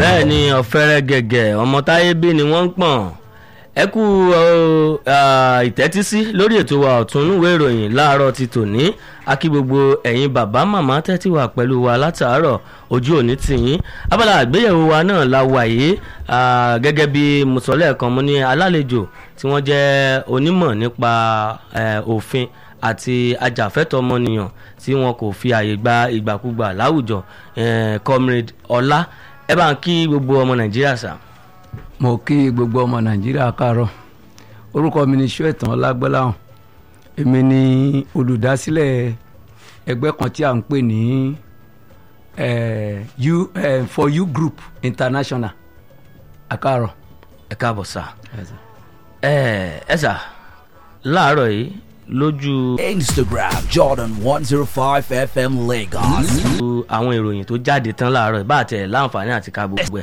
bẹ́ẹ̀ ni ọ̀fẹ́rẹ́ gẹ̀gẹ̀ ọmọ táyé bí ni wọ́n ń pọ̀n ẹ kú ìtẹ́tísí lórí ètò wa ọ̀tún ìwé ìròyìn láàárọ̀ ti tòní akí gbogbo ẹ̀yin bàbá màmá tẹ́tí wà pẹ̀lú wa látàárọ̀ ojú òní tìyín abala àgbéyẹ̀wò wa náà la wà yìí gẹ́gẹ́ bí mo sọ lẹ́ẹ̀kan mo ní alálejò tí wọ́n jẹ́ onímọ̀ nípa òfin àti ajàfẹ́tọ̀ ọmọnìyàn tí wọn kò fi àyè gba ìgbàkúgbà láwùjọ comrade ọlá ẹ bá ń kí gbogbo ọmọ nàìjíríà sà. mo kí gbogbo ọmọ nàìjíríà káàárọ̀ orúkọ mi ni ṣóẹ̀tàn ọlágbọ́láhàn èmi ni olùdásílẹ̀ ẹgbẹ́ kan tí a ń pè ní you for you group international àkàrọ̀. ẹ káàbọ̀ sà ẹ ẹ sà láàárọ̀ yìí lójú. Instagram Jordan one zero five FM Lagos. àwọn ìròyìn tó jáde tán láàárọ̀ bá àtẹ̀ láǹfààní àti ká gbogbo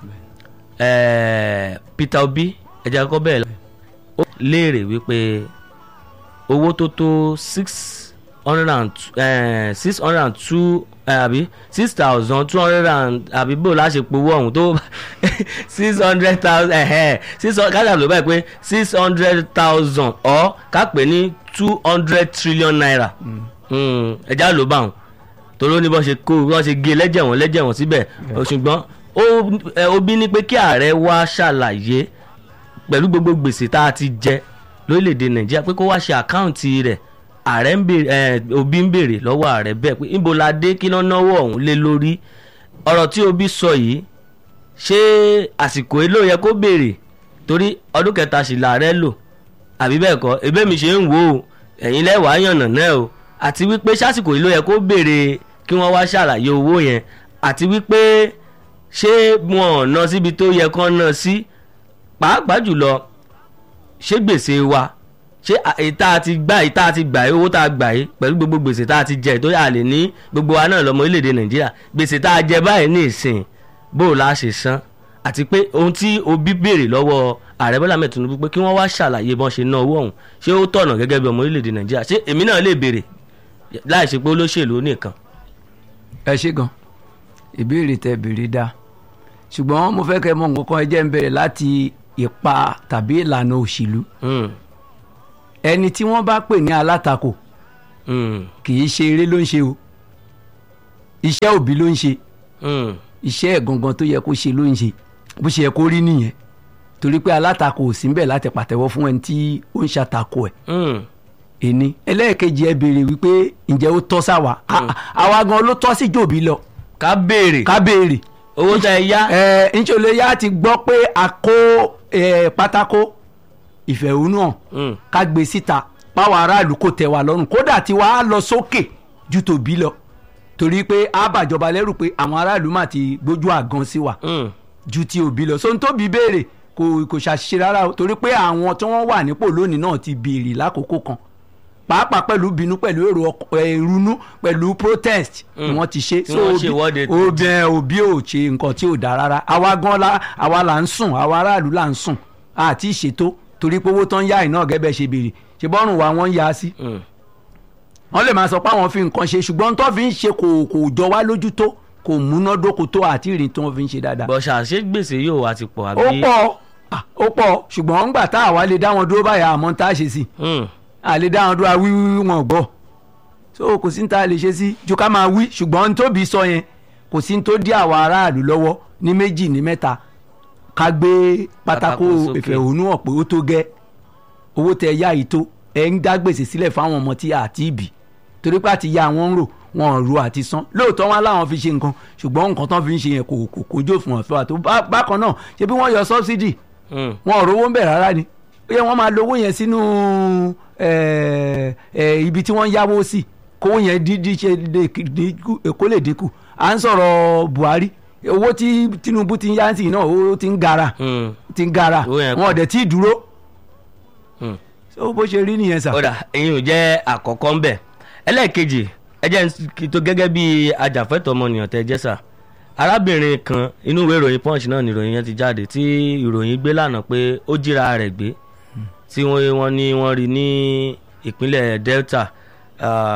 ẹ̀. Peter Obi ẹja kọ́kọ́ bẹ́ẹ̀ ó léèrè wípé owó tó tó six hundred and six hundred and two àbí six thousand two hundred and àbí bó la ṣe powó ọ̀hún tó six hundred thousand six kájà ló báyìí pé six hundred thousand ọ̀ ká pè ní two hundred trillion naira ẹja ló bá wọn torí ó ní bọ́n ṣe kó bọ́n ṣe gé lẹ́jẹ̀ wọ́n lẹ́jẹ̀ wọ́n síbẹ̀ ṣùgbọ́n Obi ní pé kí ààrẹ wá ṣàlàyé pẹ̀lú gbogbo gbèsè tá a ti jẹ lórílẹ̀‐èdè Nàìjíríà pé kó wá ṣe àkáǹtì rẹ̀ ààrẹ ń béèrè Obi ń béèrè lọ́wọ́ ààrẹ bẹ́ẹ̀ pé níbo la dé kí náà náwó ọ̀hún lé lórí ọ̀rọ̀ tí Obi sọ yìí ṣé àsìkò yìí ló yẹ kó béèrè torí ọdún kẹta sì làárẹ̀ lò àbí bẹ́ẹ̀ kọ́ ebí mi ṣe ń wò ó ẹ̀yin lẹ́wàá yànnà náà o àti wípé sásìkò yìí ló yẹ kó béèrè kí wọ́n wá ṣàlàyé owó yẹn àti wípé ṣé wọn ò ná síbi tó yẹ kán ná sí pàápàá jùlọ ṣé gbèsè wa ṣé ìta ti gbà ìta ti gbà yìí owó tá a gbà yìí pẹ̀lú gbogbo gbèsè tá a ti jẹ tó yà lè ní gbogbo wa náà lọ́mọ orílẹ̀-èdè Nàìjíríà gbèsè tá a jẹ báyìí ní ìsìn bó o la ṣe san àti pé ohun tí Obi béèrè lọ́wọ́ ààrẹ Bọ́lá Ahmed Tinubu pé kí wọ́n wá ṣàlàyé bọ́n ṣe ná owó ọ̀hún ṣé ó tọ̀nà gẹ́gẹ́ bí ọmọ orílẹ̀-èdè Nàìjíríà ṣé èmi náà lè béèrè láì ṣe pé olóṣèlú nìkan. ẹ ṣe gan ìbéèrè tẹ béèrè dáa ṣùgbọ́n mo fẹ́ kẹ́ mọ̀ nǹkan kan ẹ jẹ́ ń bẹ̀rẹ̀ láti ipa tàbí ìlànà òṣèlú ẹni tí wọ́n bá pè ní alátakò kì í ṣe eré ló ń ṣe o iṣẹ́ òbí ló ń ṣe iṣẹ́ ẹ̀ gangan tó yẹ kó ṣe ló ń ṣe bó ṣe yẹ kó rí nìyẹn torí pé alátakò ò sí ń bẹ̀ láti pàtẹ́wọ́ fún ẹni tí ó ń ṣàtakò ẹ̀ ẹni ẹlẹ́ẹ̀kejì ẹ béèrè wípé ǹjẹ́ ó tọ́ sáwa àwa gan ló tọ́ sí jòbí lọ ká béèrè ká béèrè owó tẹ ẹ yá. ẹ ńṣọlẹ yá ti gbọ́ pé a kó pátákó ìfẹ̀hónúhàn ká gbé síta páwọn aráàlú kò tẹ́ wa lọ́rùn kódà tí wàá lọ sókè ju tòbí lọ torí pé a bàjọba lẹ́rù pé àwọn aráàlú mà ti gbójú àgan sí wa ju ti òbí lọ so n tóbi béèrè kò kò ṣàṣìṣe rárá o torí pé àwọn tí wọ́n wà nípò lónìí náà ti béèrè lákòókò kan pàápàá pẹ̀lú bínú pẹ̀lú èrò ìrunú pẹ̀lú protest ni wọ́n ti ṣe so obìnrin òbí ò ṣe nǹkan tí ò dáa rárá àwa gan la àwa là ń sùn àwa aráàlú là ń sùn àti ìṣètò torí pé owó tán yá iná gẹ́gẹ́ ṣe béèrè ṣe bọ́rùn wa wọ́n ń yá sí. wọ́n lè máa sọ pé àwọn fi nǹkan ṣe ṣùgbọ́n tó fi ń ṣe kò kò jọ wá lójú tó kò múnádóko tó àti ìrìn tó fi ń ṣe dáadáa. bọ̀ṣà ṣé gbèsè yóò wá ti pọ̀ àbí. ó pọ̀ ó pọ̀ ṣùgbọ́n ńgbà tá àwa lè dá wọn dúró báyà àmọ́ tá a ṣe sí àlè dáhùn dúró wíwí wọn gbọ́ so kò sí ní ta lè ṣe sí ju ká máa wí ṣùgbọ́n tóbi sọ yẹn kò sí ní tó dí àwa aráàlú lọ́wọ́ ní méjì ní mẹ́ta ká gbé pátákó ìfẹ̀hónúhàn pé ó tó gẹ́ owó tẹ yá yìí tó ẹ ń dá gbèsè sílẹ̀ fáwọn ọmọ tí a ti bì torí pé àti ya àwọn ń rò wọn ro àti san lóòótọ́ wọn láwọn fi ṣe nǹkan ṣùgbọ́n nǹkan tán fi ń ṣe yẹn kò kò kójú fún ọ̀fẹ́ wa tó bákan náà ṣé bí wọ́n yọ sọ́bsidì wọn ò rówó ń bẹ̀ rárá ni ó yẹ wọ́n máa lo owó yẹn sínú ibi tí wọ́n yáwó sí kówó yẹn dídí ṣe kó lè dínkù à ń sọ̀rọ̀ Buhari owó tí Tinubu ti ń yá sí náà ó ti ń gara ti ń gara wọn ò dẹ̀ tí ì dúró ó bó ṣe rí nìyẹn sà. ọ̀dà ẹ̀yin ò jẹ́ àkọ́kọ́ ń bẹ̀ ẹlẹ́ẹ̀kejì ẹ jẹ́ tó gẹ́gẹ́ bí ajàfẹ́tọ̀ ọmọnìyàn tẹ́ jẹ́ sà arábìnrin kan inú ìwé ìròyìn punch náà ni ìròyìn yẹn ti jáde tí ìròyìn gbé lánàá pé ó jíra rẹ̀ gbé tí wọ́n ní wọ́n rí ní ìpínlẹ̀ Delta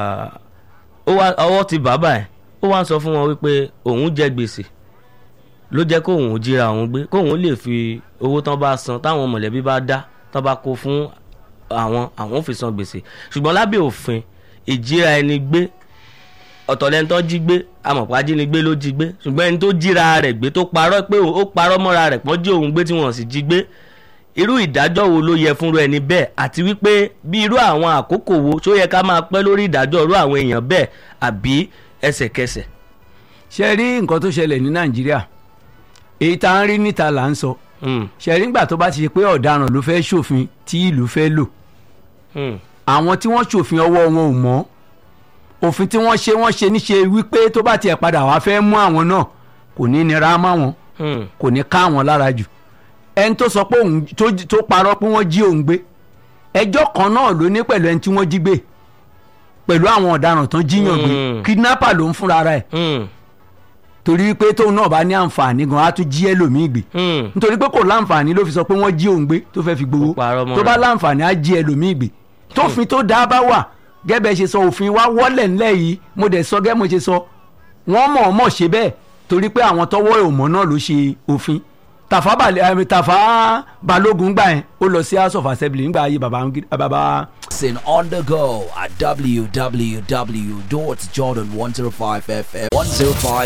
ọwọ́ ti bàbá ẹ̀ ó wá ń sọ fún wọn wípé òun jẹ gbèsè ló jẹ́ kóun jíra òun gbé kóun lè fi owó tán bá san táwọn mọ̀lẹ́bí bá dá tán bá kó fún àwọn àwọn ò fi san gbèsè ṣùgbọ́n lábẹ́ òfin ìjíra ẹni gbé ọ̀tọ̀lẹ́ni tó jí gbé amọ̀pá ajínigbé ló jí gbé ṣùgbọ́n ẹni tó jíra rẹ̀ gbé tó parọ́ pé ó parọ́ mọ́ra rẹ̀ pọ́n jí òun gbé tí wọ́n sì jí gbé irú ìdájọ́ wo ló yẹ fúnru ẹni bẹ́ẹ̀ àti wípé bí irú àwọn àkókò wo ṣó yẹ ká máa pẹ́ lórí ìdájọ́ irú àwọn èèyàn bẹ́ẹ̀ àbí ẹsẹ̀kẹsẹ̀. ṣe rí nǹkan tó ṣẹlẹ̀ ní nàìjíríà èyí tá à ń rí níta là ń sọ ṣe rí nígbà tó bá ti ṣe pé ọ̀daràn ló fẹ́ ṣòfin tí ìlú fẹ́ lò àwọn tí wọ́n ṣòfin ọwọ́ wọn ò mọ́ òfin tí wọ́n ṣe wọ́n ṣe níṣe wípé tó bá tiẹ̀ padà wá fẹ́ mú àwọn náà kò ní nira mọ́ wọn kò ní ká àwọn lára jù ẹni tó sọ pé òun tó parọ́ pé wọ́n jí òun gbé ẹjọ́ kan náà ló ní pẹ̀lú ẹni tí wọ́n jí gbé pẹ̀lú àwọn ọ̀daràn tán jíyàn gbé kidnapper ló ń fúnra rẹ̀ torí pé tóun náà bá ní àǹfààní gan á tún jí ẹlòmíì gbé nítorí pé kò láǹfààní ló fi sọ pé wọ́n jí òun gbé tó fẹ́ fi gbowó tó bá láǹfààní á jí ẹlòmíì gbé tófin tó dáa bá wà gẹ́gẹ́ ṣe sọ òfin wa wọ́lẹ̀ ńlẹ̀ yìí mo dẹ̀ sọ gẹ́gẹ́ mo ṣe sọ wọ́n mọ̀ ọ́n mọ̀ ṣe bẹ́ẹ̀ torí pé àwọn tọwọ́ ìmọ̀ náà ló ṣe òfin tàfà balẹ̀ tàfà balógun gbà yẹn ó lọ sí house of assembly nígbà ayé baba baba. Listen on the go at www.jordan105fm 105.